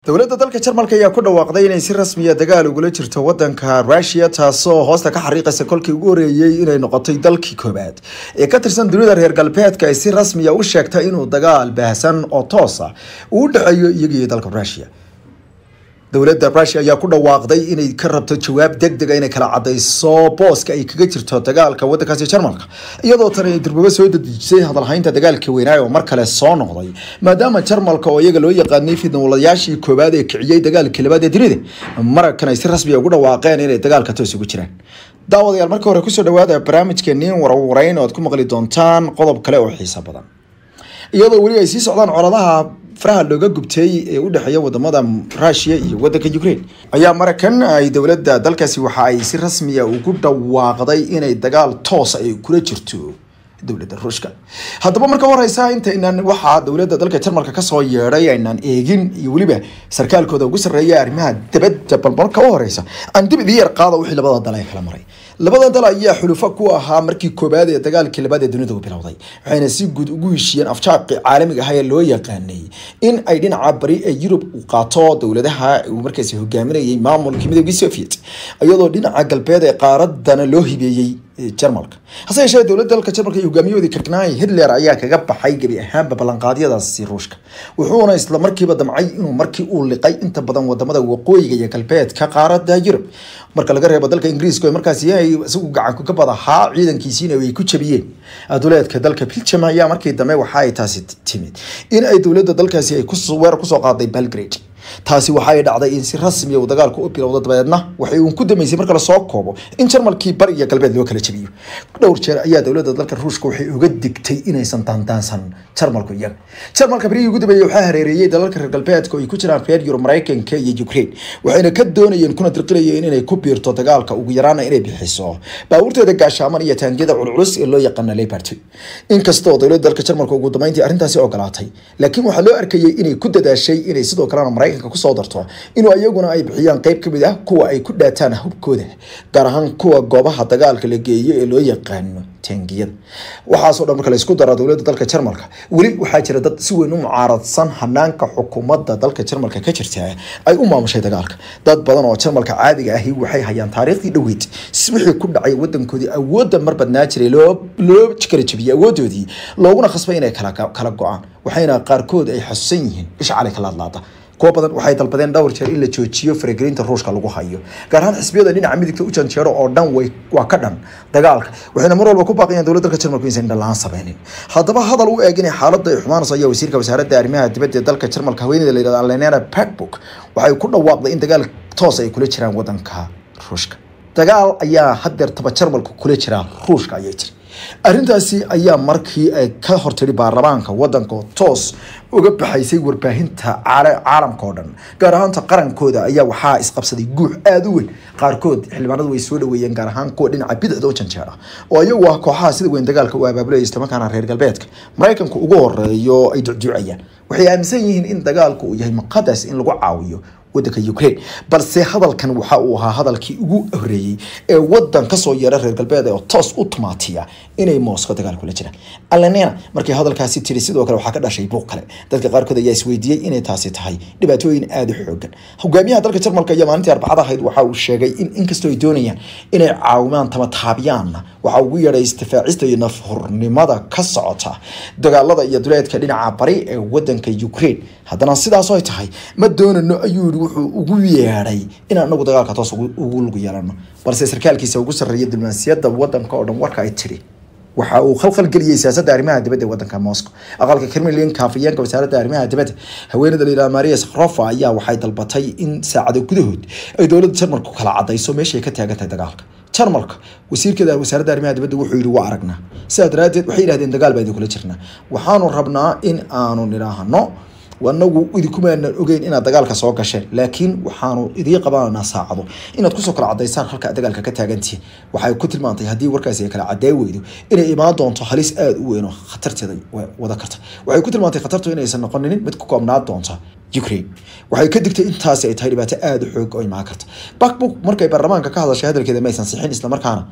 dowladda dalka jarmalka ayaa ku dhawaaqday inay si rasmiya dagaal ugula jirto wadanka rusia taasoo hoosta ka xariiqaysa kolkii ugu horeeyey inay noqotay dalkii koobaad ee ka tirsan dunida reer galbeedka ay si rasmiya u sheegtay inuu dagaal baahsan oo toos ah uu u dhexeeyo iyagiiyo dalka rusia dowladda rusia ayaa ku dhawaaqday inay ka rabto jawaab deg dega inay kala cadayso booska ay kaga jirto dagaalka wadankaasi jarmalka iyadoo tan ay durbaba soo dadejisay hadalhaynta dagaalka weynaayo oo mar kale soo noqday maadaama jarmalka oo iyaga loo yaqaanay fidnawalayaashii koowaad ee kiciyey dagaalkii labaad ee dunida markan ay si rasmiya ugu dhawaaqeen inay dagaalka toos ugu jiraan daawadayaal marka hore kusoo dhawaada barnaamijkeenii warwareyn oo aad ku maqli doontaan qodob kale oo xiiso badan iyadoo weli ay sii socdaan coladaha faraha looga gubtay ee u dhexeeya wadamada rusia iyo wadanka ukraine ayaa markan ay dowladda dalkaasi waxa ay si rasmiya ugu dhawaaqday inay dagaal toos ay kula jirto dowladda ruushka haddaba marka horeysa intaynan waxaa dowladda dalka jarmalka kasoo yeedhay aynaan eegin iyo weliba sarkaalkooda ugu sarreeya arrimaha dabadda bal marka u horeysa aan dib idii yar qaada wixii labada dal ay kala maray labada dal ayaa xulufo ku ahaa markii koobaad ee dagaalkii labaad ee dunida u bilowday waxayna si guud ugu heshiiyeen afjaaqi caalamiga ah ee loo yaqaanay in ay dhinaca bari ee yurub u qaato dowladaha uu markaasi hogaaminayay maamulkii midoogii soviet iyadoo dhinaca galbeed ee qaaradana loo hibeeyey jarmalka hase yeeshee dowladda dalka jarmalka iyo hogaamiyahoodii kaknay hitler ayaa kaga baxay gebi ahaanba ballanqaadyadaasi ruushka wuxuuna isla markiiba damcay inuu markii uu liqay inta badan wadamada waqooyiga iyo galbeedka qaarada yurub marka laga reebo dalka ingiriiska markaasi ay isagu gacanku ka badahaa ciidankiisiina ay ku jabiyeen duleedka dalka belgium ayaa markii dambe waxa ay taasi timid in ay dowladda dalkaasi ay weerar kusoo qaaday belgrade taasi waxay dhacday in si rasmiya uu dagaalku u bilowdo dabeedna waxay uun ku dambeysay marka lasoo koobo in jarmalkii bari iyo galbeed loo kala jabiyo dhowr jeer ayaa dowladda dalka ruushka waxay uga digtay inaysan daandaansan jarmalku iyaga jarmalka barihii ugu dambeeyey waxaa hareereeyey dalalka reer galbeedka oo ay ku jiraan reer yurub maraykanka iyo ukraine waxayna ka doonayeen kuna dirqilayeen inay ku biirto dagaalka ugu yaraana inay bixiso baabuurteeda gaashaaman iyo taangiyada culculus ee loo yaqaana leopard inkastoo dowladda dalka jarmalka ugu dambeyntii arrintaasi ogolaatay laakiin waxaa loo arkayay inay ku dadaashay inay sidoo kalena maraykanka kusoo darto inuu iyaguna ay bixiyaan qeyb kamid ah kuwa ay ku dhaataan hubkooda gaar ahaan kuwa goobaha dagaalka la geeyo ee loo yaqaano taangiyada waxaasoo dhan marka la isku daro dowladda dalka jarmalka weli waxaa jira dad si weyn u mucaaradsan hanaanka xukuumadda dalka jarmalka ka jirta ay u maamushay dagaalka dad badan oo jarmalka caadiga ahi waxay hayaan taariikhdii dhoweyd wixii ku dhacay wadankoodii awoodda mar badnaa jiray loo kala jabiyey awoodoodii looguna khasbay inay kala go-aan waxayna qaarkood ay xasuusan yihiin isha cali kala hadlaada kuwa badan waxay dalbadeen dhowr jeer in la joojiyo faragelinta ruushka lagu hayo gaar ahaan xisbiyada dhinaca midigta u janjeero oo dhan way waa ka dhan dagaalka waxayna mar walba ku baaqayaan dowladda dalka jarmalku inaysan dhalaan sameynin haddaba hadal u eeg inay xaaladda ay xumaanayso ayaa wasiirka wasaaradda arrimaha dibadda ee dalka jarmalka haweeneyda la yidhahdo lenena packbook waxay ku dhawaaqday in dagaal toos ay kula jiraan wadanka ruushka dagaal ayaa haddeertaba jarmalku kula jiraa ruushka ayay tiri arrintaasi ayaa markii ay ka hortiri baarlamaanka wadanka toos uga baxaysay warbaahinta caalamka oo dhan gaar ahaanta qarankooda ayaa waxaa isqabsaday guux aada u weyn qaarkood xildhibaanadu way soo dhaweeyeen gaar ahaan kuwa dhinaca bidixda u janjeera oo iyagu ah kooxaha sida weyn dagaalka u abaabulaya islamarkaana reer galbeedka maraykanku ugu horeeyo ay ducduucayaan waxay aaminsan yihiin in dagaalku uu yahay muqadas in lagu caawiyo wadanka ukraine balse hadalkan waxa uu ahaa hadalkii ugu horeeyey ee wadan kasoo yeera reer galbeed oo toos u tumaatiya inay moscow dagaal kula jiraan alenena markay hadalkaasi tiri sidoo kale waxaa ka dhashay buuq kale dadka qaarkood ayaa isweydiiyey inay taasi tahay dhibaatooyin aada u xoogan hogaamiyaha dalka jarmalka iyo maalintii arbacada ahayd waxa uu sheegay in inkastoo ay doonayaan inay caawimaan tamataabiyaanna waxa ugu yeedhay istifaacista iyo nafhurnimada ka socota dagaalada iyo duleedka dhinaca bari ee wadanka ukraine haddana sidaas ay tahay ma doonano ayuu yii wuxuu ugu yeedhay in anagu dagaalka toos ugu lug yeelano balse sarkaalkiisa ugu sarreeya diblomaasiyadda wadanka oo dhan warka ay tiri waxa uu khalkhal geliyey siyaasadda arrimaha dibadda ee wadanka moscow aqalka kremlinka afayeenka wasaaradda arrimaha dibadda haweeneyda layidhaha maria sakhrofa ayaa waxay dalbatay in saacado gudahood ay dowladda jarmalku kala cadayso meeshay ka taagan tahay dagaalka jarmalka wasiirkeeda wasaaradda arrimaha dibadda wuxuu yidhi waa aragnaa sidaa daraaddeed waxay yidhahdeen dagaal baa idinkula jirnaa waxaanu rabnaa in aanu nidhaahno anagu idinkumaanan ogeyn inaad dagaalka soo gasheen laakiin waxaanu idii qabananaa saacado inaad kusoo kala cadaysaan halka dagaalka ka taagantihin waxay ku tilmaantay haddii warkaasi ay kala caday weydo inay imaan doonto halis aada u weyn oo khatarteeda wada karta waxay ku tilmaantay khatartu inaysan noqonin mid ku koobnaa doonta ukraine waxay ka digtay intaasi ay tahay dhibaato aada u xoog oo imaan karta backbook markay baarlamaanka ka hadashay hadalkeeda maysan sixin islamarkaana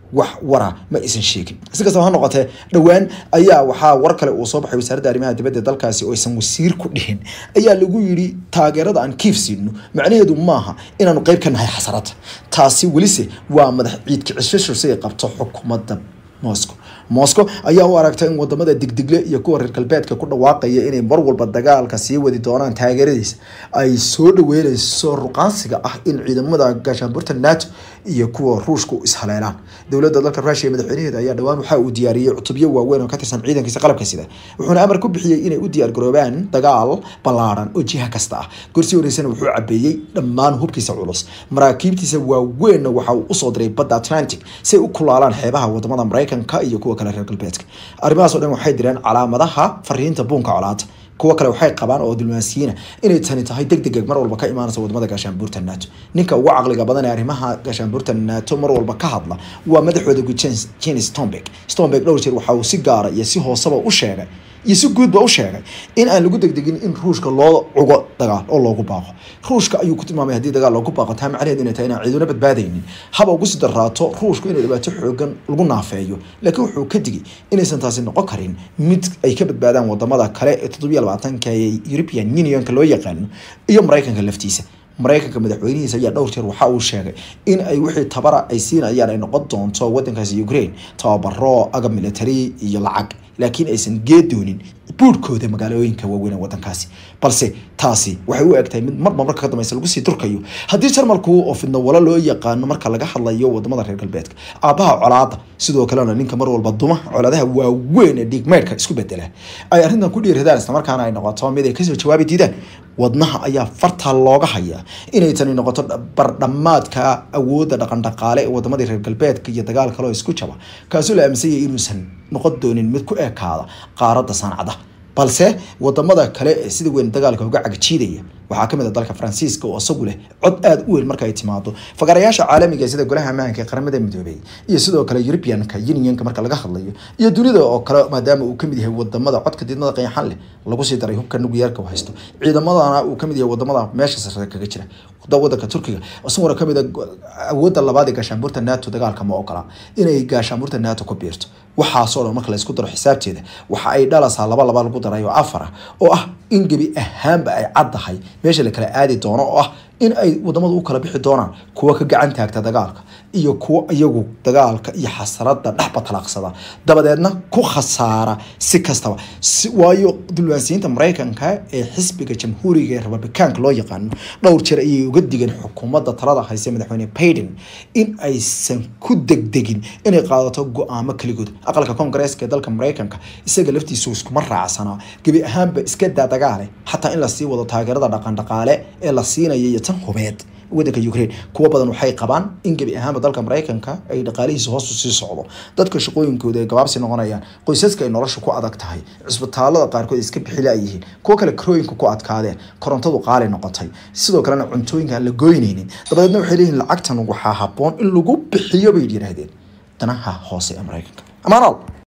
wax wara ma aysan sheegin si kastaba ha noqotee dhowaan ayaa waxaa war kale uu soo baxay wasaaradda arrimaha dibadda dalkaasi oo aysan wasiir ku dhihin ayaa lagu yidhi taageerada aan kiif siino macnaheedu maaha inaanu qeyb ka nahay xasarada taasi welise waa madax ciidka cishasho si ay qabto xukuumadda moscow moscow ayaa u aragtay in wadamada digdigle iyo kuwa reer galbeedka ku dhawaaqaya inay mar walba dagaalka sii wadi doonaan taageeradiisa ay soo dhaweyneyso ruqaansiga ah in ciidamada gaashaanburta nato iyo kuwa ruushku ishaleelaan dowladda dalka rusia madaxweynaheeda ayaa dhowaan waxa uu diyaariyey cutubyo waaweyn oo ka tirsan ciidankiisa qalabka sida wuxuuna amar ku bixiyey inay u diyaargaroobaan dagaal ballaaran oo jiha kasta ah gorsii horeysana wuxuu cabeeyey dhammaan hubkiisa culus maraakiibtiisa waaweynna waxa uu usoo diray badda atlantic si ay u kulaalaan xeebaha wadamada maraykanka iyo kuwa kale reer galbeedka arrimahaas oo dhan waxay direen calaamadaha fariinta buunka colaada kuwa kale waxay qabaan oo diblomaasiyiina inay tani tahay deg deg mar walba ka imaanaysa wadamada gaashaanbuurta nato ninka ugu caqliga badan ee arrimaha gaashaanbuurta nato mar walba ka hadla waa madaxooda guud jen stomberg stomberg dhowr jeer waxa uu si gaara iyo si hooseba u sheegay iyo si guudba u sheegay in aan lagu degdegin in ruushka loo cugo dagaal oo loogu baaqo ruushka ayuu ku tilmaamay haddii dagaal loogu baaqo taa macnaheedu inay tahay inaan ciiduna badbaadaynin haba ugu sii daraato ruushku inay dhibaato xoogan lagu naafeeyo laakiin wuxuu ka digay inaysan taasi noqon karin mid ay ka badbaadaan wadamada kale ee toddobiyo labaatanka ee european unionka loo yaqaano iyo maraykanka laftiisa maraykanka madaxweynihiisa ayaa dhowr jeer waxa uu sheegay in ay wixii tabara ay siinayaan ay noqon doonto wadankaasi ukraine tababaro agab military iyo lacag laakiin aysan geedoonin buurhkooda magaalooyinka waaweyn ee wadankaasi balse taasi waxay u egtahay mid marba marka ka dambeysa lagu sii durkayo haddii jarmalku oo fidno walo loo yaqaano marka laga hadlayo wadamada reer galbeedka aabaha colaada sidoo kalena ninka mar walba duma colaadaha waaweyn ee dhiigmeydhka isku bedela ay arrintan ku dhiiradaan islamarkaana ay noqoto mid ay kasoo jawaabi diidaan wadnaha ayaa farta looga hayaa inay tani noqoto bardhamaadka awoodda dhaqandhaqaale ee wadamadii reer galbeedka iyo dagaal kaleo isku jaba kaasoo la aaminsanyay inuusan noqon doonin mid ku ekaada qaaradda sancada balse wadamada kale ee sida weyn dagaalka uga cagjiidaya waxaa kamid a dalka faransiiska oo isagu leh cod aada u weyn marka ay timaado fagarayaasha caalamiga sida golaha ammaanka ee qaramada midoobey iyo sidoo kale europeanka unionka marka laga hadlayo iyo dunida oo kale maadaama uu kamid yahay wadamada codka diidmada qayaxan leh lagu sii daray hubka nuguyaarka haysto ciidamadana uu kamid yahay wadamada meesha sare kaga jira wadanka turkiga isaguna kamid a awoodda labaad ee gaashaanbuurta nato dagaalka ma ogola inay gaashaanbuurta nato ku biirto waxaasoo dhan marka laysku daro xisaabteeda waxa ay dhalasaa laba laba lagu daray oo afar ah oo ah in gebi ahaanba ay caddahay meesha la kala aadi doono oo ah in ay wadamadu u kala bixi doonaan kuwa ka gacan taagta dagaalka iyo kuwa iyagu dagaalka iyo xasarada dhexba talaaqsada dabadeedna ku khasaara si kastaba waayo dulwaansiyiinta maraykanka ee xisbiga jamhuuriga ee republikaanka loo yaqaano dhowr jeer ayay uga digeen xukuumadda talada hayse madaxweyne baiden in aysan ku degdegin inay qaadato go-aamo keligood aqalka koongareeska ee dalka maraykanka isaga laftiisu iskuma raacsanaa gebi ahaanba iska daa dagaale xataa in lasii wado taageerada dhaqandhaqaale ee la siinaya iyo tan hubeed wadanka ukraine kuwa badan waxay qabaan in gebi ahaanba dalka maraykanka ay dhaqaalihiisa hoosu sii socdo dadka shaqooyinkooda ay gabaabsi noqonayaan qoysaska ay nolosha ku adag tahay cisbitaalada qaarkood iska bixilaayihiin kuwa kale karooyinka ku adkaadeen korontadu qaali noqotay sidoo kalena cuntooyinka aan la goynaynin dabadeedna waxay leeyihin lacagtan waxaa haboon in lagu bixiyo bay yidhaahdeen danaha hoose ee maraykanka amaanal